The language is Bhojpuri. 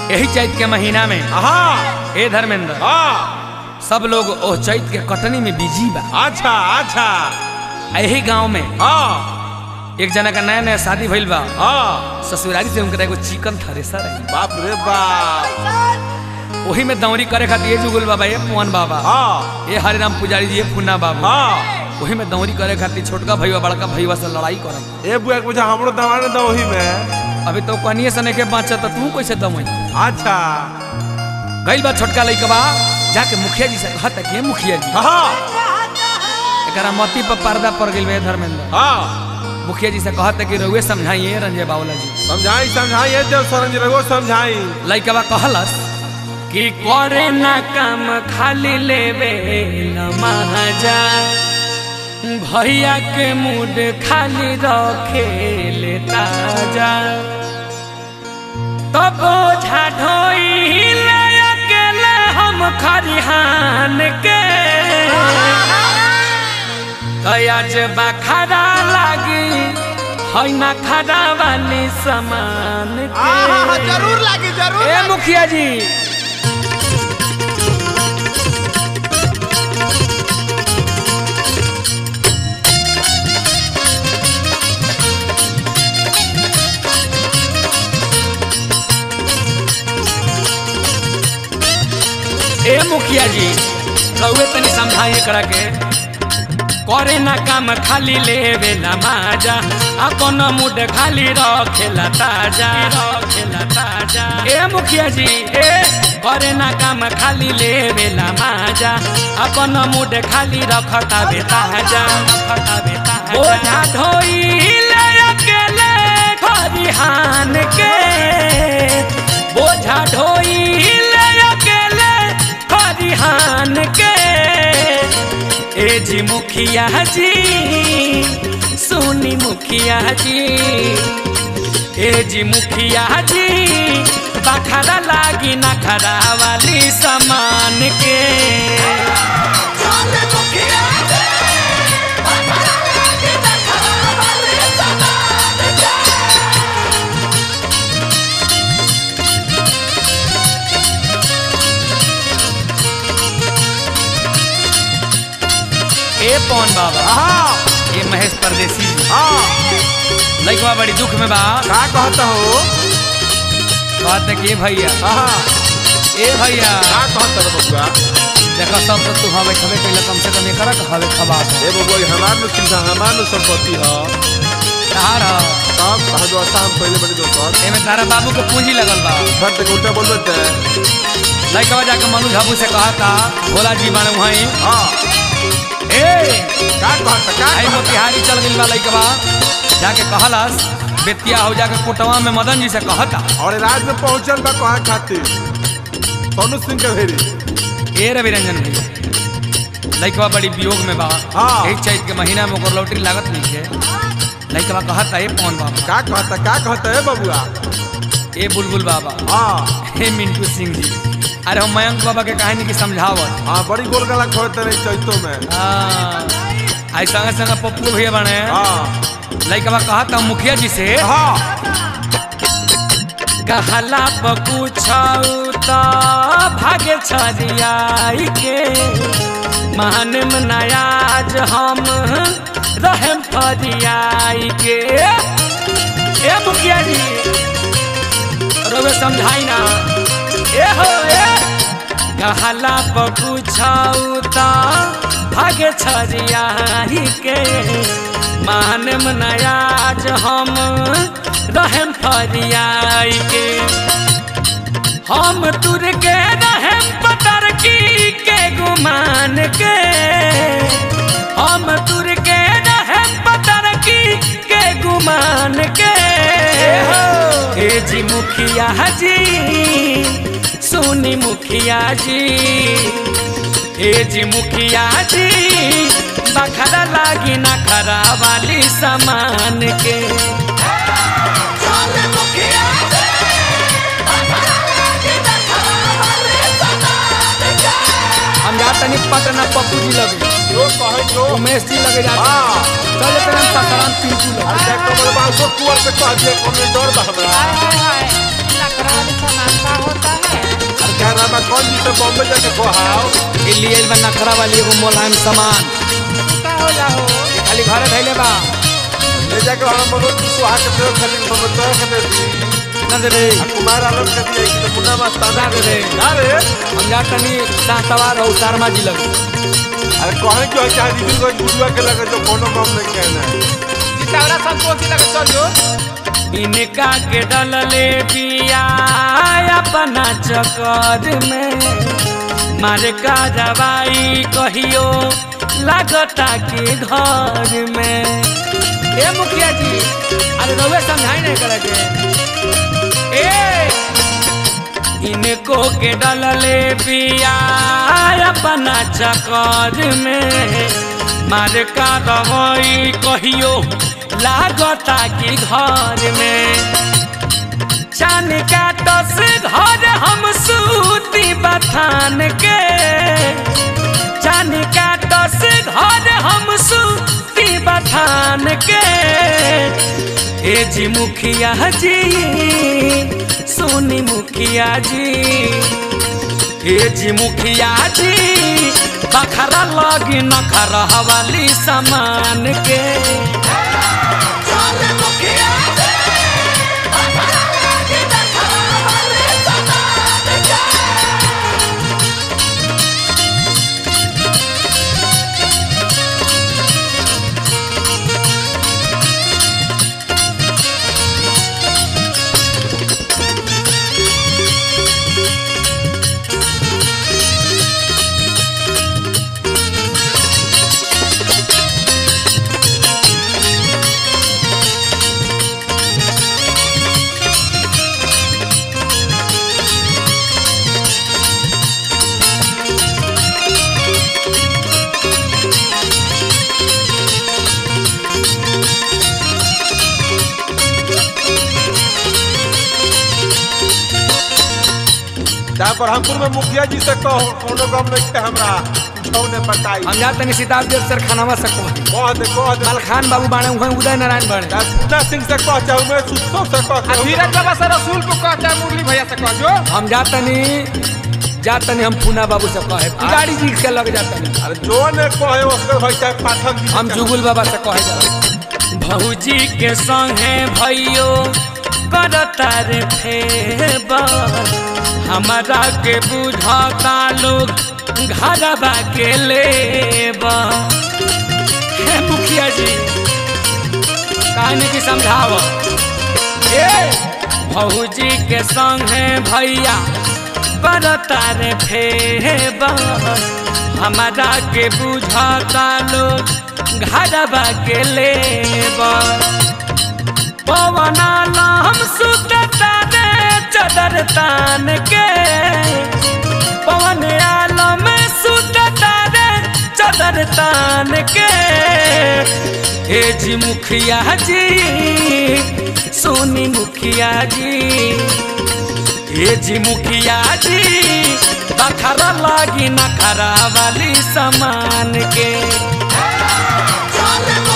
यही चैत के महीना में हाँ ए धर्मेंद्र हाँ सब लोग ओह चैत के कटनी में बिजी बा अच्छा अच्छा यही गांव में हाँ एक जना का नया नया शादी भइल बा हाँ ससुराली से उनका एगो चिकन थ्रेसर है बाप रे बाप वही में दौरी करे खातिर ये जुगुल बाबा ये पुअन बाबा हाँ ये हरिराम पुजारी जी ये फुन्ना बाबा हाँ वही में दौरी करे खातिर छोटका भैया बड़का भैया से लड़ाई करब ए बुआ के बुझा हमरो दवाने दो वही में अभी तो कनिए से नहीं के बाँचा तो तू कैसे दमई अच्छा गइल बा छोटका लइकबा जाके मुखिया जी से कहता कि "ए मुखिया जी हाँ एकरा मती पर पर्दा पड़ गइल बे धर्मेंद्र हाँ मुखिया जी से कहता कि रउए समझाइए रंजय बावला जी समझाई समझाई ये जब सरंज रहो समझाई लइकबा कहलस कि करे ना काम खाली लेवे न महाजा भैया के मूड खाली रखे ले ताजा तब ओझा ढोई ले अकेले हम खरिहान के कयाज बखरा लागी है ना खरा वाली समान के जरूर लागी जरूर ए मुखिया जी ए मुखिया जी रउए तनी समझाइए करा के करे ना काम खाली लेवे ना माजा अपन मुड खाली रखेला ताजा रखेला ताजा ए मुखिया जी ए करे ना काम खाली लेवे ना माजा अपन मुड खाली रखता बे ताजा रखता बे ताजा ओझा ढोई ले अकेले खरिहान के बोझा ढोई ले अकेले खरिहान के ए जी मुखिया जी सुनी मुखिया जी ए जी मुखिया जी बखरा लागी नखरा वाली समान के ए पवन बाबा हाँ ए महेश परदेसी जी हाँ लइकवा बड़ी दुख में बा का कहता हो कहते कि ए भैया हाँ ए भैया का कहता हो बबुआ देखो सब तो तू हवे खबे पहले कम से कम एकरा के हवे खबा ए बबुआ ये हमार में चिंता हमार में संपत्ति है तार ह तब हजवाता हम पहले बड़ी दोस्त एमे तारा बाबू के पूंजी लगल बा घर तक उल्टा बोल देते हैं लइकवा जाके मनु झाबू से कहता भोला जी बाने वहीं हाँ ए का कहता का आई कहता? मोतिहारी चल गइल बा लइकवा जाके कहलस बेतिया हो जाके कोटवा में मदन जी से कहता और राज में पहुंचल बा कहाँ खातिर सोनू सिंह के भेरी ए रवि रंजन भैया लइकवा बड़ी वियोग में बा हाँ। एक चैत के महीना में ओकर लौटरी लागत नहीं है लइकवा कहता ए पवन बाबा का कहता का कहता है बबुआ ए बुलबुल बाबा हाँ हे मिंटू सिंह जी अरे हम मयंक बाबा के कहानी की समझावत हाँ बड़ी गोल गला खोलते रहे चैतों में हाँ आई संगे संगे पप्पू भैया बने हाँ लइकवा कहता मुखिया जी से हाँ कहला पूछऊ तो भागे छरियाई के मान नयाज हम रहम फरियाई के ए मुखिया जी रवे समझाई ना ए हो ए कहला पूछऊ तो भागे छरियाई के मान नयाज हम रहम फरियाई के हम तुर के रहम पतर की के गुमान के हम तुर के रहम पतर की के गुमान के हे जी मुखिया जी सुनी मुखिया जी हे जी मुखिया जी बखरा लागी ना खरा वाली समान के हम जा तनी पटना पप्पू जी लगे जो कहे जो उमेश जी लगे जाते हाँ चले तेरे ससाराम पिंटू लगे अच्छा कमल बासो कुआर पे कह दिए कौन डर बा हमरा हाय हाय हाय लकड़ा वाली सामान का होता लखन जी से बॉम्बे जाके बहाओ ई लिए बा नखरा वाली एगो मोलायम सामान का होला हो खाली घरे धैले बा ले जाके हम मनोज जी सुहा के दे खाली समझता है दे दी ना दे रे आ कुमार आलम के दिया कि तो मुन्ना मस्ताना दे दे ना रे हम जा तनी सातवार और शर्मा जी लग अरे कहे जो है चाहे दीदी को गुरुआ के लगे जो कोनो काम नहीं कहना है जितावरा संतोष जी लगे चल जो इनका के डलले बिया अपना चक्कर में मारे का दवाई कहियो लागता के घर में ए मुखिया जी अरे रउए समझाई नहीं करे के ए इनको के डलले बिया अपना चक्कर में मार का दवाई कहियो लागता कि घर में चान का दस घर हम सूती बथान के चान का दस घर हम सूती बथान के ए जी मुखिया जी सोनी मुखिया जी ए जी मुखिया जी बखरा लगी नखरा वाली सामान के चाहे ब्रह्मपुर में मुखिया जी से कहो कोनो काम नहीं है हमरा उठौने बताई हम जा तनी सिताब देव सर खानावा सकते कह दे कह दे मलखान बाबू बाणे वहीं उदय नारायण बाणे चाहे पूना सिंह से कह चाहे मैं सुस्तो से कह आ चाहे धीरज बाबा से रसूलपुर कहता है मुरली भैया से कह जो हम जा तनी जा तनी हम पूना बाबू से कहे गाड़ी जी के लग जा तनी अरे जो ने कहे उसके भाई चाहे पाठक जी से हम कहे। जुगुल बाबा से कहे जा भौजी के संगे भैयो करता रे फेबर हमारा के बुझता लोग घरबा के लेबा हे मुखिया जी कहानी की समझाव ए भौजी के संगे भैया करता रे फेबर हमारा के बुझता लोग घरबा के लेबा पवना हम सुतता रे चदर तान के पवन आलम सुतता रे चदर तान के ए जी मुखिया जी सोनी मुखिया जी ए जी मुखिया जी बखरा लागी नखरा वाली सामान के Charlie